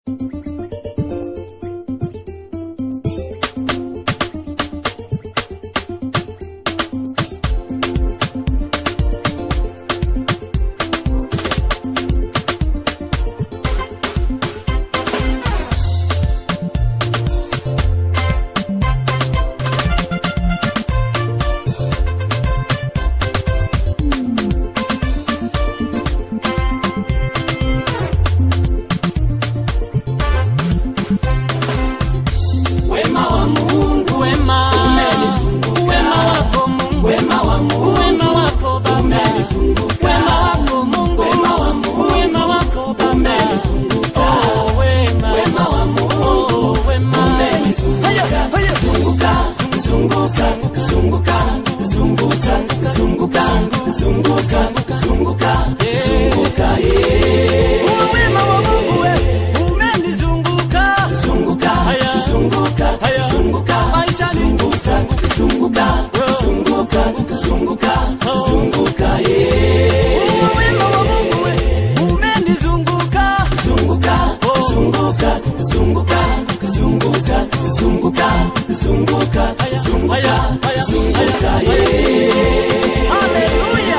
Wema wa Mungu, wema umenizunguka. wema wako Mungu Wema wa Mungu, wema wako Baba umenizunguka. wema wako Mungu Wema wa Mungu, wema wako Baba umenizunguka. oh wema Wema wa Mungu, oh wema umenizunguka. haya haya Zunguka, zunguka, zunguka, zunguka, zunguka, zunguka, zunguka, zunguka, yeah. Oh, wema wa Mungu we umenizunguka Zunguka, Haya. zunguka, Haya. zunguka, Maishani. zunguka, zunguka, zunguka, zunguka, zunguka, yeah. Oh, wema wa Mungu we umenizunguka Zunguka, zunguka, zunguka, zunguka, zunguka, zunguka, Haya, zunguka, haya, haya, zunguka, haya, yeah. haleluya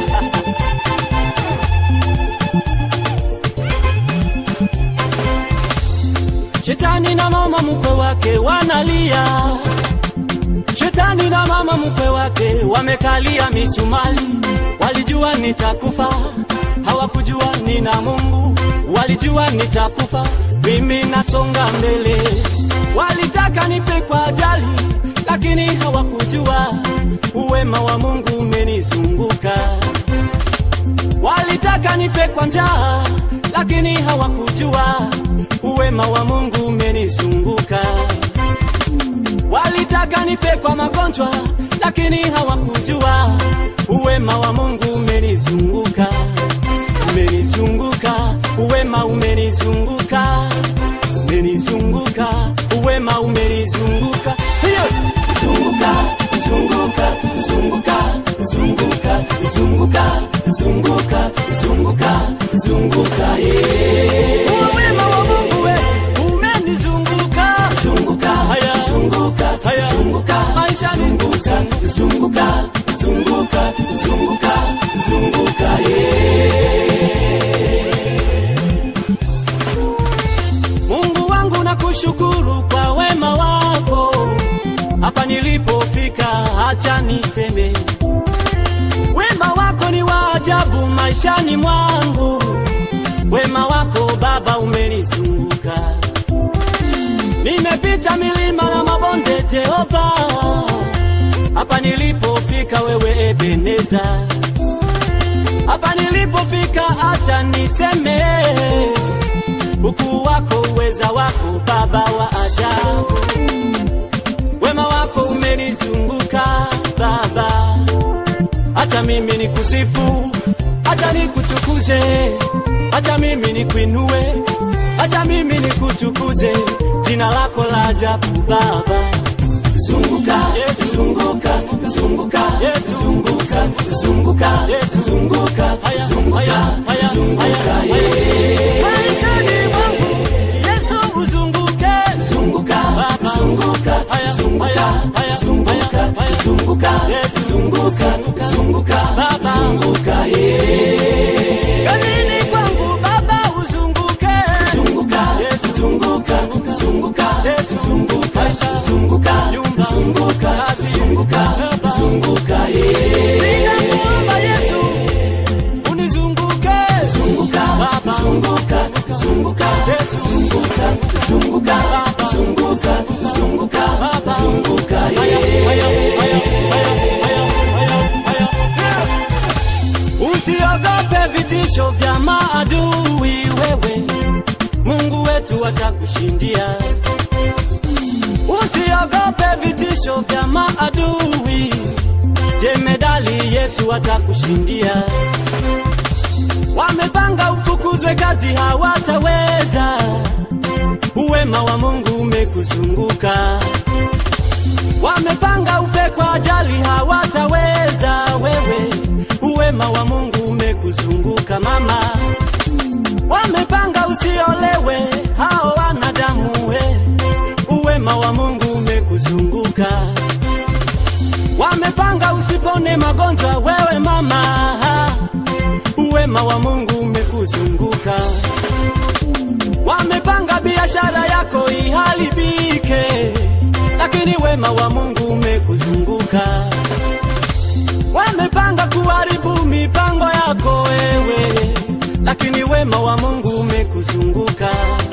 Shetani na mama mkwe wake wanalia, Shetani na mama mkwe wake wamekalia misumali. Walijua nitakufa, hawakujua nina Mungu. Walijua nitakufa, mimi nasonga mbele. Walitaka nife kwa ajali, lakini hawakujua uwema wa Mungu umenizunguka. Walitaka nife kwa njaa, lakini hawakujua uwema wa Mungu umenizunguka. Walitaka nife kwa magonjwa, lakini hawakujua uwema wa Mungu umenizunguka. Umenizunguka, uwema umenizunguka, umenizunguka, uwema umenizunguka. Hiyo Zunguka, zunguka, zunguka, zunguka, zunguka, zunguka, zunguka, zunguka, yeah. uwema wa Mungu we umenizunguka. Zunguka, Haya. zunguka, Haya. zunguka, Maishani. zunguka, zunguka, zunguka, zunguka, zunguka, yeah. Mungu wangu nakushukuru kwa wema wako, hapa nilipofika, acha niseme wema wako ni wa ajabu maishani mwangu. Wema wako Baba umenizunguka, nimepita milima na mabonde, Jehova, hapa nilipofika, wewe Ebeneza, hapa nilipofika, acha niseme ukuu wako, uweza wako, Baba wa ajabu. Wema wako umenizunguka Baba, hata mimi nikusifu, hata nikutukuze, hata mimi nikuinue, hata mimi nikutukuze jina lako la ajabu Baba. Zunguka, Yes. zunguka, zunguka, Yes. zunguka, zunguka, Yes. zunguka, Haya, zunguka, haya, haya, zunguka, haya, yeah. Maishani mwangu Yesu uzunguke, Zunguka, Baba. zunguka, Haya, zunguka, haya, haya, zunguka, haya, haya. zunguka, Yes. zunguka, zunguka, Baba. zunguka, yeah. kanini kwangu Baba uzunguke, Zunguka, Yes. zunguka, zunguka, Yes. zunguka, Maisha. zunguka, Nyumba. zunguka, Kazi. zunguka, Baba. zunguka, yeah. ninakuomba Yesu unizunguke, Zunguka, Baba. zunguka, zunguka, Yesu. zunguka, zunguka, Baba. zunguka, zunguka, Baba. zunguka, Haya, yeah. haya, haya, haya, haya, haya, haya. Usiogope vitisho vya maadui, wewe Mungu wetu atakushindia. Usiogope vitisho vya maadui, jemedali Yesu atakushindia. Wamepanga ufukuzwe kazi, hawataweza. Uwema wa Mungu umekuzunguka. Wamepanga ufe kwa ajali, hawataweza. Wewe uwema wa Mungu umekuzunguka mama. Wamepanga usiolewe, magonjwa, wewe mama, uwema wa Mungu umekuzunguka. Wamepanga biashara yako iharibike, lakini wema wa Mungu umekuzunguka. Wamepanga kuharibu mipango yako wewe, lakini wema wa Mungu umekuzunguka.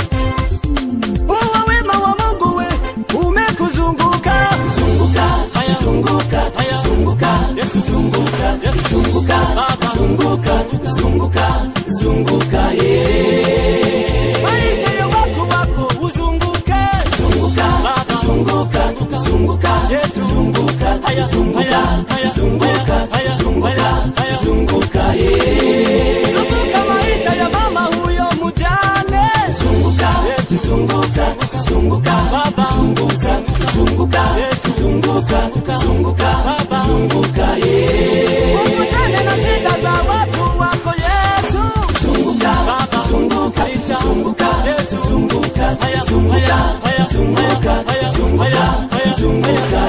Wewe wema wa Mungu we umekuzunguka. zunguka Haya. zunguka Haya. zunguka Yesu. zunguka Yesu. zunguka Baba. zunguka zunguka zunguka yeah Maisha ya watu wako uzunguke. zunguka Baba. zunguka zunguka Yesu. zunguka Haya. zunguka Haya. Haya. zunguka Haya. zunguka Haya. Haya. zunguka yeah Zunguka maisha ya mama huyo mjane. zunguka Yesu. zunguka zunguka Baba. zunguka zunguka Yesu. zunguka zunguka Baba. zunguka yeah Ukutane na shida za watu wako Yesu. zunguka Baba. zunguka Maisha. zunguka Yesu. zunguka Haya. zunguka Haya. Haya. zunguka Haya. zunguka Haya. Haya. zunguka